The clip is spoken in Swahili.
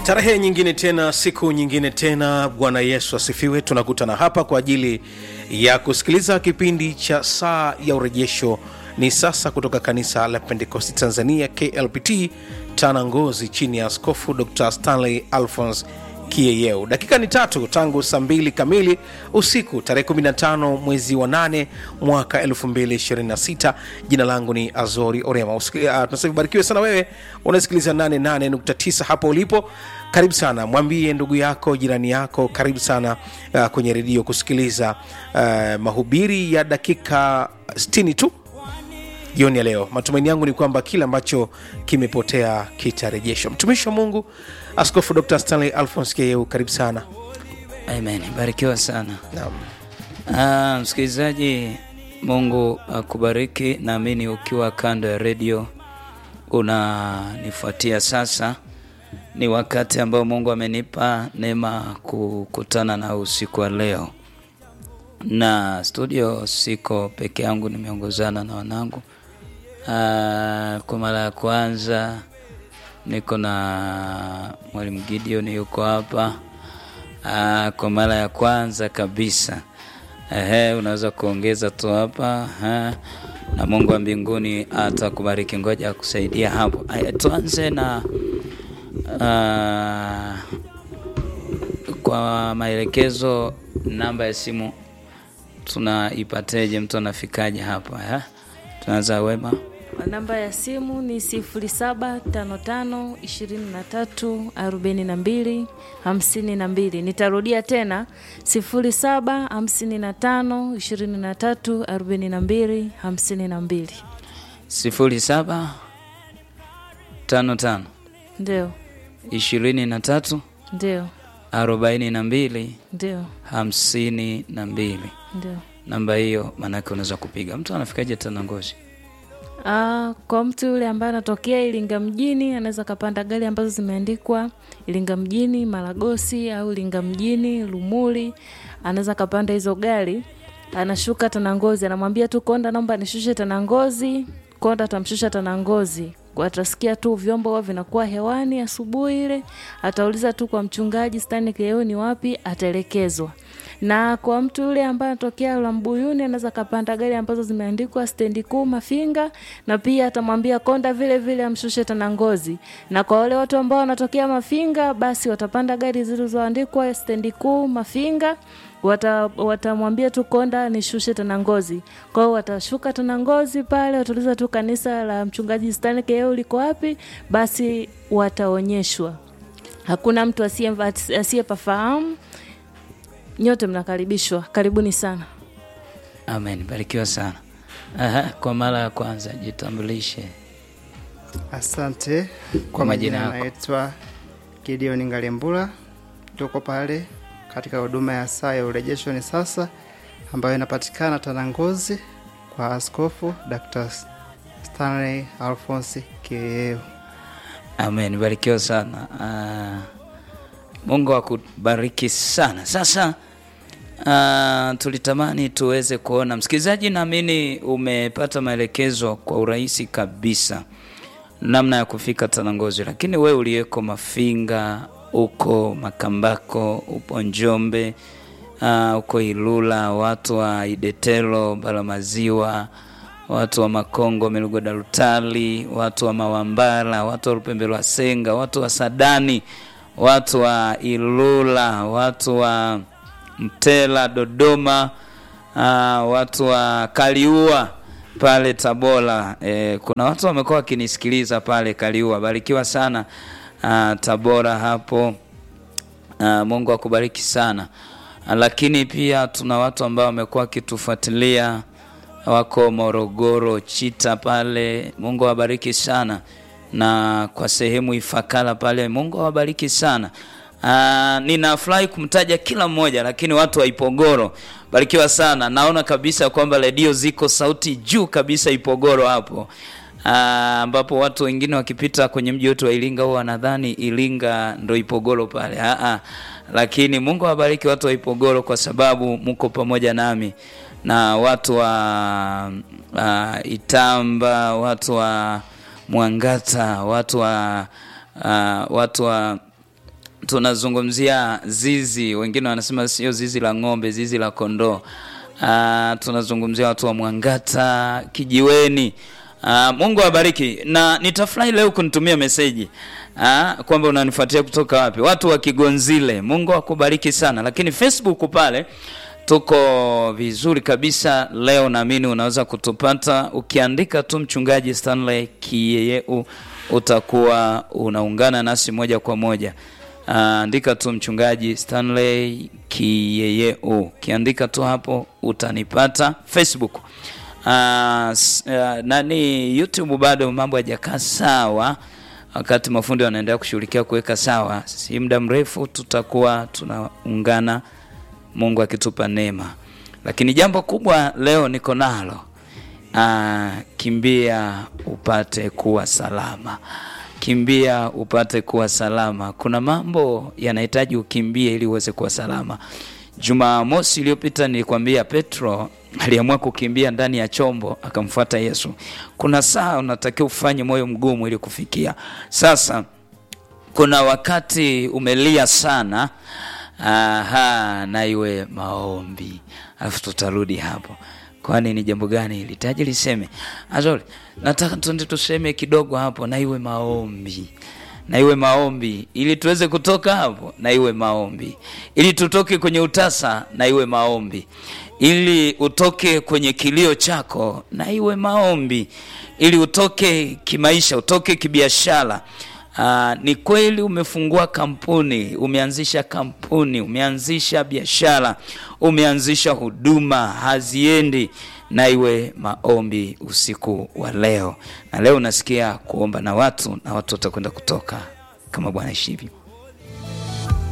tarehe nyingine tena siku nyingine tena bwana yesu asifiwe tunakutana hapa kwa ajili ya kusikiliza kipindi cha saa ya urejesho ni sasa kutoka kanisa la pentekosti tanzania klpt tana ngozi chini ya askofu dr stanley alphons kieyeu dakika ni tatu tangu saa mbili kamili usiku tarehe 15 mwezi wa 8 mwaka 226 jina langu ni azori orema uh, tunasema barikiwe sana wewe unasikiliza 88.9 hapo ulipo karibu sana mwambie ndugu yako jirani yako karibu sana uh, kwenye redio kusikiliza uh, mahubiri ya dakika 60 tu jioni ya leo matumaini yangu ni kwamba kile ambacho kimepotea kitarejeshwa mtumishi wa mungu askofu dr stanley alphons keu karibu sana Amen. Barikiwa sana. Naam. Ah, msikilizaji, Mungu akubariki. Naamini ukiwa kando ya redio unanifuatia sasa, ni wakati ambao Mungu amenipa neema kukutana na usiku wa leo, na studio siko peke yangu, nimeongozana na wanangu. Ah, kwa mara ya kwanza niko na mwalimu Gideon yuko hapa. Ah, kwa mara ya kwanza kabisa. Ehe, unaweza kuongeza tu hapa ha. Na Mungu wa mbinguni atakubariki. Ngoja akusaidia hapo. Aya, tuanze na ah, kwa maelekezo, namba ya simu tunaipateje? Mtu anafikaje hapa ha? Tunaanza wema. namba ya simu ni 0755234252 nitarudia tena 0755234252 sifuri saba tano tano ndio ishirini na tatu ndio arobaini na mbili ndio hamsini na mbili ndio namba hiyo maanake unaweza kupiga mtu anafikaje tena ngozi Ah, kwa mtu yule ambaye anatokea Iringa mjini anaweza kapanda gari ambazo zimeandikwa Iringa mjini Maragosi au Iringa mjini Lumuli, anaweza kapanda hizo gari, anashuka Tanangozi, anamwambia tu konda, naomba nishushe Tanangozi. Konda atamshusha Tanangozi, Kwa atasikia tu vyombo huwa vinakuwa hewani asubuhi ile, atauliza tu kwa mchungaji Stanley Kileo ni wapi, ataelekezwa na kwa mtu yule ambaye anatokea Lambuyuni anaweza kapanda gari ambazo zimeandikwa stendi kuu Mafinga, na pia atamwambia konda vile vile amshushe Tanangozi. Na kwa wale watu ambao wanatokea Mafinga, basi watapanda gari zilizoandikwa stendi kuu Mafinga wata watamwambia tu konda nishushe Tanangozi. Kwa hiyo watashuka Tanangozi pale, watauliza tu kanisa la mchungaji Stanley Keo liko wapi, basi wataonyeshwa. Hakuna mtu asiye asiyepafahamu. Nyote mnakaribishwa, karibuni sana. amen barikiwa sana Aha, kwa mara ya kwanza jitambulishe Asante Kwa kwa majina majina, yako. naitwa Gideon Ngalembula, tuko pale katika huduma ya saa ya urejesho ni sasa, ambayo inapatikana Tanangozi kwa Askofu Dr. Stanley Alphonse Kieu. amen barikiwa sana Ah, mungu akubariki sana sasa uh, tulitamani tuweze kuona msikilizaji naamini umepata maelekezo kwa urahisi kabisa namna ya kufika tanangozi lakini wewe uliyeko mafinga uko makambako upo njombe uh, uko ilula watu wa idetelo balamaziwa watu wa makongo milugoda lutali watu wa mawambala watu wa lupembe lwa senga watu wa sadani watu wa ilula watu wa mtela dodoma uh, watu wa kaliua pale tabora e, kuna watu wamekuwa wakinisikiliza pale kaliua barikiwa sana uh, tabora hapo uh, mungu akubariki sana uh, lakini pia tuna watu ambao wamekuwa wakitufuatilia wako morogoro chita pale mungu awabariki sana na kwa sehemu ifakala pale mungu awabariki sana Uh, ninafurahi kumtaja kila mmoja lakini watu wa ipogoro barikiwa sana naona kabisa kwamba redio ziko sauti juu kabisa ipogoro hapo Ah, ambapo watu wengine wakipita kwenye mji wetu wa iringa huwa wanadhani iringa ndo ipogoro pale Aa, lakini mungu awabariki watu wa ipogoro kwa sababu mko pamoja nami na watu wa uh, itamba watu wa mwangata watu wa uh, watu wa tunazungumzia zizi, wengine wanasema sio zizi la ng'ombe, zizi la kondoo. Uh, tunazungumzia watu wa Mwangata, Kijiweni. Uh, Mungu awabariki, na nitafurahi leo kunitumia meseji uh, kwamba unanifuatia kutoka wapi, watu wa Kigonzile. Mungu akubariki sana, lakini Facebook pale tuko vizuri kabisa leo. Naamini unaweza kutupata ukiandika tu mchungaji Stanley Kiyeyeu, utakuwa unaungana nasi moja kwa moja. Uh, andika tu mchungaji Stanley Kiyeyeu, ukiandika tu hapo utanipata. Facebook uh, s- uh, nani YouTube bado mambo hajakaa sawa, wakati mafundi wanaendelea kushughulikia kuweka sawa. Si muda mrefu tutakuwa tunaungana, Mungu akitupa neema. Lakini jambo kubwa leo niko nalo Ah, kimbia upate kuwa salama, kimbia upate kuwa salama. Kuna mambo yanahitaji ukimbie ili uweze kuwa salama. Jumamosi iliyopita nilikwambia Petro aliamua kukimbia ndani ya chombo akamfuata Yesu. Kuna saa unatakiwa ufanye moyo mgumu ili kufikia. Sasa kuna wakati umelia sana, aha, na iwe maombi, alafu tutarudi hapo. Kwani ni jambo gani ilitaji liseme? Azori, nataka tuende tuseme kidogo hapo, na iwe maombi na iwe maombi ili tuweze kutoka hapo, na iwe maombi ili tutoke kwenye utasa, na iwe maombi ili utoke kwenye kilio chako, na iwe maombi ili utoke kimaisha, utoke kibiashara. Aa, ni kweli umefungua kampuni, umeanzisha kampuni, umeanzisha biashara, umeanzisha huduma haziendi, na iwe maombi usiku wa leo. Na leo unasikia kuomba na watu na watu watakwenda kutoka kama Bwana ishivyo.